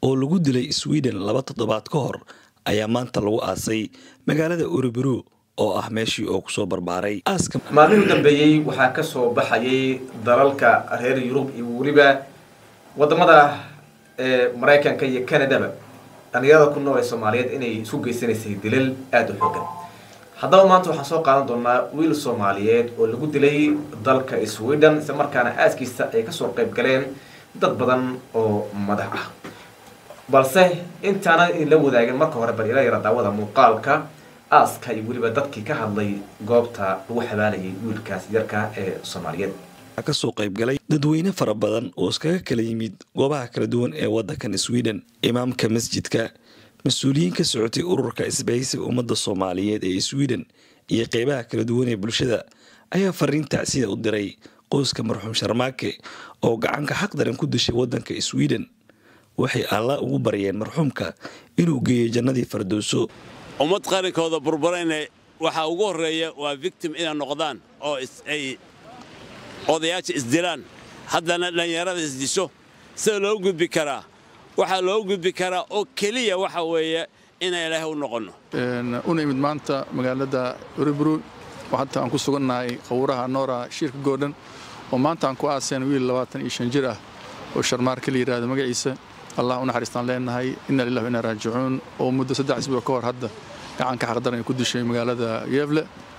oo lagu dilay sweden laba toddobaad ka hor ayaa maanta lagu aasay magaalada uruburu oo ah meeshii oo kusoo barbaaray aaska maalmihii u dambeeyey waxaa ka soo baxayay dalalka reer yurub iyo weliba wadamada maraykanka iyo canadaba dhalinyarada ku nool ee soomaaliyeed inay isku geysanaysay dilal aada u xoogan haddaba maanta waxaan soo qaadan doonaa wiil soomaaliyeed oo lagu dilay dalka sweden isla markaana aaskiisa ay kasoo qayb galeen dad badan oo madax ah balse intaana idinla wadaagin marka hore bal ila yara daawada muuqaalka aaska iyo weliba dadkii ka hadlay goobta lagu xabaalayay wiilkaas yarka ee soomaaliyeed kasoo qaybgalay dadweyne fara badan oo iskaga kala yimid goobaha kala duwan ee wadankan sweden imaamka masjidka mas-uuliyiin ka socotay ururka isbahaysiga ummadda soomaaliyeed ee sweden iyo qeybaha kala duwan ee bulshada ayaa fariin tacsida u diray qoyska marxuum sharmaake oo gacanka xaqdaran ku dishay wadanka sweden waxay alla ugu baryeen marxuumka inuu geeyo jannadii fardowso ummad qarankooda burburayna waxaa ugu horreeya waa victim inay noqdaan oo ay odayaasha isdilaan haddana dhallinyarada isdisho sida loo gudbi karaa waxaa loo gudbi karaa oo keliya waxa weeye inay ilaahay u noqonno una imid maanta magaalada uruburu oo hadda aan ku sugannahay qawraha noora shiirka goodhan oo maanta aan ku aaseen wiil labaatan iyo shan jir ah oo sharmaarka la yidhaahdo magaciisa allah u naxariistaan leenahay inna lillahi wa inna raajicuun oo muddo saddex isbuuc ka hor hadda gacanka xaqdaran ay ku dishay magaalada geefle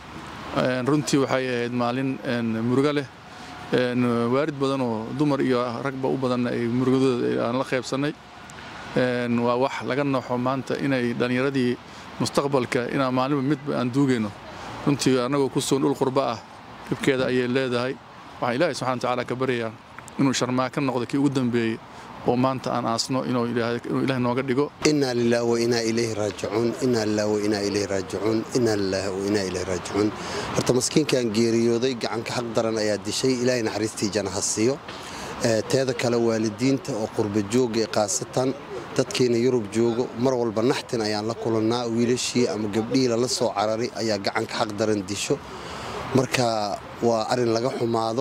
runtii waxay ahayd maalin murugo leh waarid badan oo dumar iyo ragba u badanna ay murugadooda aan la qaybsannay waa wax laga nooxo maanta inay dhallinyaradii mustaqbalka inaan maalinba midba aan duugayno runtii annagoo ku sugan dhul qurba ah dhibkeeda ayay leedahay waxaan ilaahay subxana watacaala ka baryayaa inuu sharmaa ka noqdo kii ugu dambeeyey oo maanta aan aasno inuu ilaah nooga dhigo inaa lilah wa inaa ilayhi raajicuun inaa lilah wa inaa ilayhi raajicuun inaa lilah wa inaa ilayhi raajicuun horta maskiinkan geeriyooday gacanka xaq daran ayaa dishay ilaahay naxariistii janaha siiyo teeda kale waalidiinta oo qurba jooga ee khaasatan dadkeena yurub joogo mar walba naxtin ayaan la kulannaa wiilashii ama gabdhihii lala soo carari ayaa gacanka xaq daran disho marka waa arin laga xumaado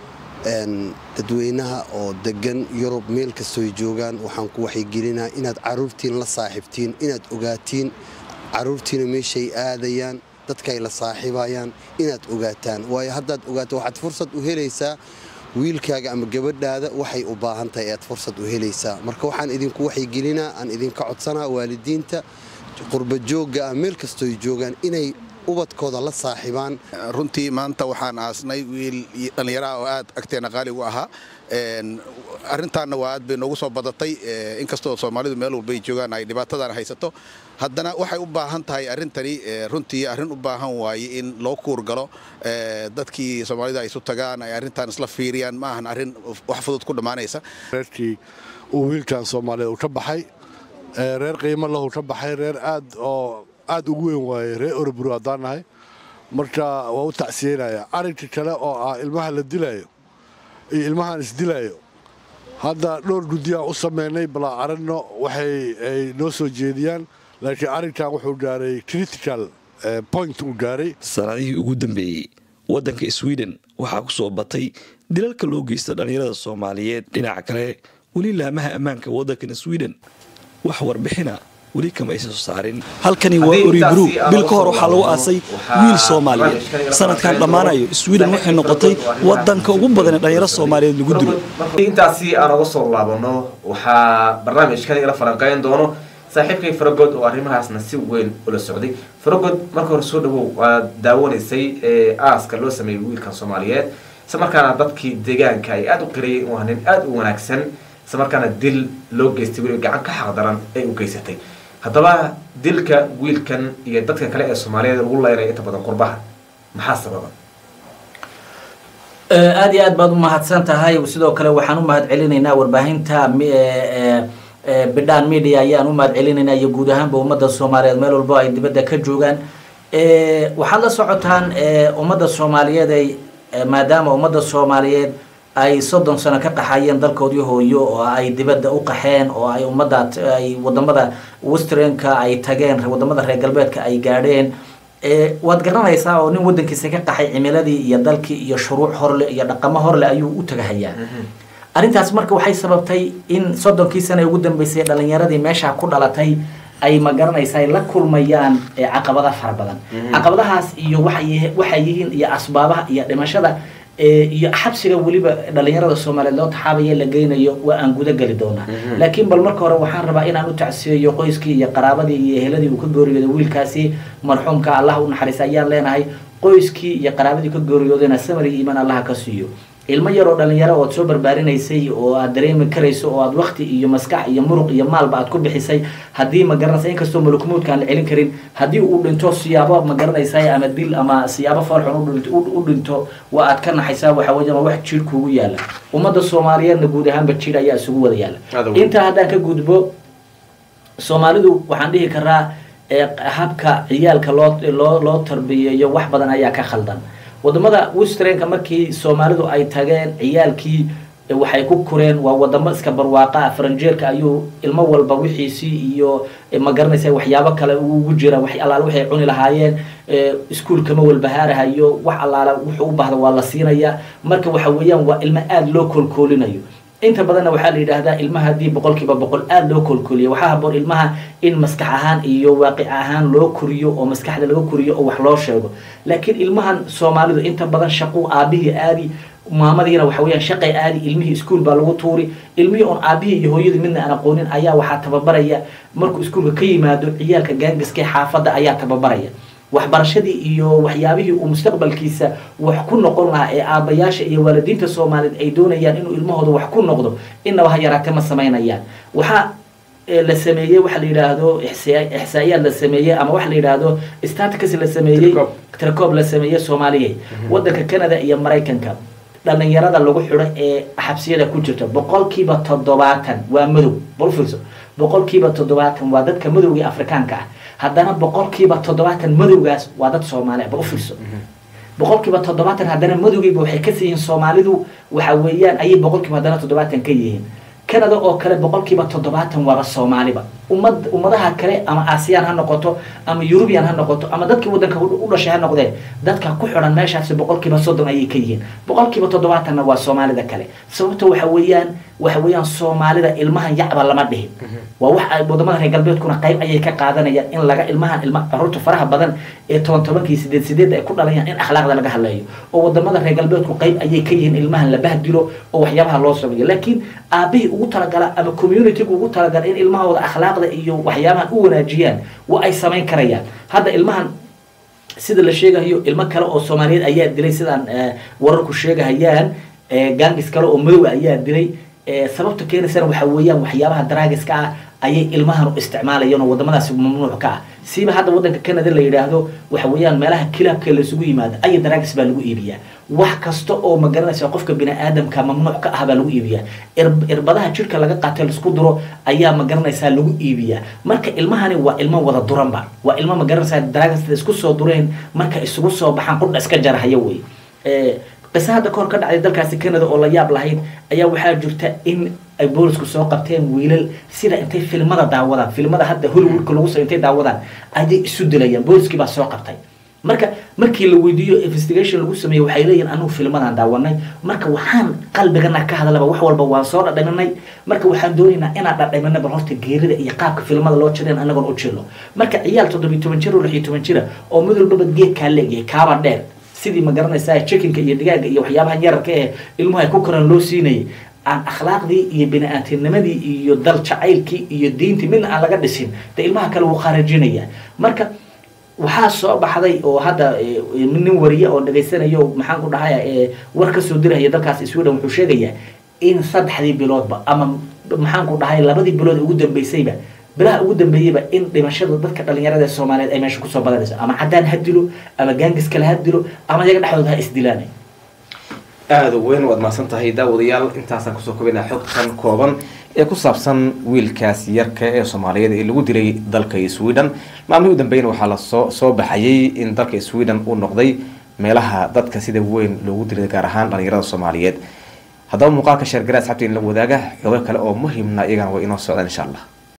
dadweynaha oo degan yurub meel kastoy joogaan waxaan ku waxaygelinaa inaad caruurtiin la saaxiibtiin inaad ogaatiin caruurtiina meeshay aadayaan dadkaay la saaxiibayaan inaad ogaataan waayo haddaad ogaato waxaad fursad u helaysaa wiilkaaga ama gabadhaada waxay u baahan tahay ayaad fursad u helaysaa marka waxaan idinku waxaygelinaa aan idinka codsanaa waalidiinta qurbajoogga ah meel kastoy joogaan inay ubadkooda la saaxiibaan runtii maanta waxaan aasnay wiil dhallinyaraha oo aad agteena qaaligu ahaa arrintaanna waa aad bay noogu soo badatay inkastoo soomaalidu meel walbay joogaan ay dhibaatadan haysato haddana waxay u baahan tahay arrintani runtii arrin u baahan waaye in loo kuurgalo dadkii soomaalida ay isu tagaan ay arrintan isla fiiriyaan ma ahan arrin wax fudud ku dhammaanaysa reerkii uu wiilkan soomaaliyeed uu ka baxay reer qiimo lahu ka baxay reer aad oo aad ugu weyn waaye reer oroburu haddaan nahay marka waa u tacsiyeynaya arrinka kale oo ah ilmaha la dilaayo iyo ilmahaan isdilaayo hadda dhowr guddiyaan u samaynay balaa aragno waxay ay noo soo jeediyaan laakiin arrinkan wuxuu gaaray critical point uu gaaray sanadihii ugu dambeeyey waddanka sweden waxaa ku soo batay dilalka loo geysta dhallinyarada soomaaliyeed dhinaca kale weli laamaha ammaanka waddankan sweden wax warbixina weli kama aysan soo saarin halkani waa oribru bil ka hor waxaa lagu aasay wiil soomaaliyeed sanadkan dhammaanayo sweden waxay noqotay wadanka ugu badan ee dhalinyaro soomaaliyeed lagu dilo intaasi aan uga soo laabano waxaa barnaamijkan igala falanqeyn doono saaxiibkay faragod oo arrimahaasna si weyn ula socday faragod marka hore soo dhawow waad daawanaysay aaska loo sameeyey wiilkan soomaaliyeed isla markaana dadkii deegaanka ay aada u qirayeen waa nin aada u wanaagsan isla markaana dil loo geystay weliba gacan ka xaqdaran ay u geysatay haddaba dilka wiilkan iyo dadka kale ee soomaaliyeed lagu leynaya inta badan qurbaha maxaa sababa aada iyo aad baad u mahadsan tahay sidoo kale waxaan u mahad celinaynaa warbaahinta bidhaan media ayaan u mahad celinaynaa iyo guud ahaanba ummadda soomaaliyeed meel walbo ay dibadda ka joogaan waxaad la socotaan ummadda soomaaliyeed ay maadaama ummadda soomaaliyeed ay soddon sano ka qaxayeen dalkoodii hooyo oo ay dibadda u qaxeen oo ay ummadda ay wadamada westernka ay tageen wadamada reer galbeedka ay gaadheen waad garanaysaa oo nin wadankiisa ka qaxay cimiladii iyo dalkii iyo shuruuc horle iyo dhaqamo horle ayuu u tagahayaa arrintaas marka waxay sababtay in soddonkii sane ugu dambeysay dhalinyaradii meesha ku dhalatay ay ma garanaysa ay la kulmayaan eh, caqabada fara badan caqabadahaas iyo waxay waxay yihiin iyo asbaabaha iyo dhimashada eh, iyo xabsiga weliba dhalinyarada soomaaliyeed loo taxaabaya la geynayo waa aan guda geli doonaa laakiin bal marka hore waxaan rabaa inaan u tacsiyeeyo qoyskii iyo qaraabadii iyo eheladii uu ka geeriyooday wiilkaasi marxuumka allah u naxariista ayaan leenahay qoyskii iyo qaraabadii ka geeriyoodayna samar iyo iimaan allaha ka siiyo ilmo yaroo dhalinyaro ood soo barbaarinaysay oo aad dareemi karayso oo aad wakti iyo maskax iyo muruq iyo maalba aad ku bixisay haddii ma garanaysa inkastoo malukumuudka aan la celin karin haddii uu dhinto siyaabo ma garanaysa ama dil ama siyaabo foolxun u dhinto- u- u dhinto waa aad ka naxaysaa waxa weeye waa wax jiir kuugu yaala ummadda soomaaliyeedna guud ahaanba jiir ayaa isugu wada yaala Aad weyn. intaa haddaan ka gudbo soomaalidu waxaan dhihi karaa ee habka ciyaalka loo loo loo tarbiyeeyo wax badan ayaa ka khaldan wadamada westernka markii soomaalidu ay tageen ciyaalkii eh, waxay ku koreen waa wadamo iska barwaaqa ah faranjeerka ayuu ilmo walba wixiisii iyo eh, ma garanaysa waxyaabo kale ugu jira wax allaale waxay cuni lahaayeen eh, iskuulkama walbahaarahayo wax allaale wuxuu u baahda waa la siinaya marka waxa weeyaan waa ilmo aada loo koolkoolinayo inta badanna waxaa la yidhaahdaa ilmaha haddii boqolkiiba boqol aada loo koolkooliyo waxaa haboon ilmaha in maskax ahaan iyo waaqic ahaan loo koriyo oo maskaxda laga koriyo oo wax loo sheego laakiin ilmahan soomaalidu inta badan shaquu aabihii aadi maamadiina waxa weeyaan shaqay aadi ilmihii iskuul baa lagu tuuri ilmihii oon aabihii iyo hooyadii midna aan aqoonin ayaa waxaa tababaraya markuu iskuulka ka yimaado ciyaalka gaangiska ee xaafadda ayaa tababaraya waxbarashadii iyo waxyaabihii uu mustaqbalkiisa wax ku noqon lahaa ee aabbayaasha iyo waalidiinta soomaaliyeed ay doonayaan inuu ilmahooda wax ku noqdo inaba ha yaraate ma samaynayaan waxaa ee la sameeyey waxa la yidhaahdo ixsa- ixsaa'iyaad la sameeyey ama waxa la yidhaahdo statics la sameeyey Tirkoob. tirkoob la sameeyey soomaaliya wadanka canada iyo maraykanka dhalinyarada lagu xidho ee xabsiyada ku jirta boqolkiiba toddobaatan waa madow bal fiirso boqolkiiba toddobaatan waa dadka madowga ee afrikaanka ah haddana boqolkiiba toddobaatan madowgaas waa dad soomaali ah bal u fiirso boqolkiiba toddobaatan haddana madowgiiba waxay ka siihiin soomaalidu waxa weeyaan ayay boqolkiiba haddana toddobaatan ka yihiin canada oo kale boqolkiiba toddobaatan waaba soomaaliba ummad ummadaha kale ama aasiyaan ha noqoto ama yurubiyan ha noqoto ama dadkii wadanka u u dhashay ha noqdeen dadka ku xidhan meeshaasi boqolkiiba soddon ayay ka yihiin boqolkiiba toddobaatanna waa soomaalida kale sababta waxa weeyaan waxa weeyaan soomaalida ilmahan yacba lama dhihin waa wax ay wadamada reer galbeedkuna qayb ayay ka qaadanayaan in laga ilmahan ilma caruurta faraha badan ee toban tobankii sideed sideed ay ku dhalayaan in akhlaaqda laga hadleeyo oo wadamada reer galbeedku qayb ayay ka yihiin ilmahan la bahdilo oo waxyaabaha loo sameeyo laakiin aabihii ugu talagala ama communitygu ugu talagala in ilmahooda akhlaaqda iyo waxyaabahan u wanaajiyaan waa ay samayn karayaan hadda ilmahan sida la sheegayo ilmo kale oo soomaaliyeed ayaa dilay sidaan eh, wararku sheegahayaan eh, gaangis kale oo madow ah ayaa dilay eh, sababta keenaysana waxa weeyaan waxyaabaha daraagiska ah ayay ilmahan u isticmaalayaan oo wadamadaasi mamnuuc ka ah siiba hadda wadanka canada la yidhaahdo waxa weeyaan meelaha kilaabka laysugu yimaado aya daraagis baa lagu iibiyaa wax kasta oo ma garanaysa qofka bini aadamka mamnuuc ka ah baa lagu iibiyaa Ir- irbadaha jirka laga qaatay laisku duro ayaa ma garanaysaa lagu iibiyaa marka ilmahani waa ilmo wada duranba waa ilmo ma garanaysaa daraagis la isku soo dureen marka isugu soo baxaan qudha iska jarahaya wey Eh, qiso hadda kahor ka dhacday dalkaasi canada oo la yaab lahayd ayaa waxaa jirta in ay boolisku soo qabteen wiilal sida intay filmada daawadaan filmada hadda hollywoodka lagu sa intay daawadaan ayay isu dilayaan booliskii baa soo qabtay marka markii la weydiiyo investigation lagu sameeyey waxay leeyihin anugu filmadan daawanay marka waxaan qalbigana ka hadlaba wax walba waan soo dhadhaminay marka waxaan doonaynaa inaan dhadhamina bal horta geerida iyo qaabka filmada loo jireen anagoon u jirno marka ciyaal toddobiyo toban jir oo lix iyo toban jira oo mid walbaba geedkaa leegyahay kaaba dheer sidii ma garanaysaa chickenka iyo digaaga iyo waxyaabaha yararka ee ilmuhu ay ku koraan loo siinayay aan akhlaaqdii iyo bini-aadamnimadii iyo dal jacaylkii iyo diintii midna aan laga dhisin de ilmaha kale wuu khaarajinaya marka waxaa soo baxday oo hadda eh, nin wariye oo dhagaysanayo maxaan ku dhahaya ee war kasoo diraya dalkaas sweden wuxuu sheegayaa in saddexdii biloodba ama maxaan ku dhahay labadii bilood ee ugu dambeysayba bilaha ugu dambeeyeyba in dhimashada dadka dhalinyarada ee soomaaliyeed ay meesha kusoo badanayso ama caddaan ha dilo ama gaangis kale ha dilo ama iyaga dhexdooda ha isdilaan aada u weyn waad mahadsan tahay daawadayaal intaasaan kusoo kobaynaa xogtan kooban ee ku saabsan wiilkaas yarka ee soomaaliyeed ee lagu dilay dalka sweden maalmihii u dambeeyna waxaa lasoo soo baxayay in dalka sweden uu noqday meelaha dadka sida weyn loogu dilay gaar ahaan dhalinyarada soomaaliyeed haddaba muuqaalka sheergara asxabta in la wadaaga xogo kale oo muhiimna iyagana way inoo socdaan insha allah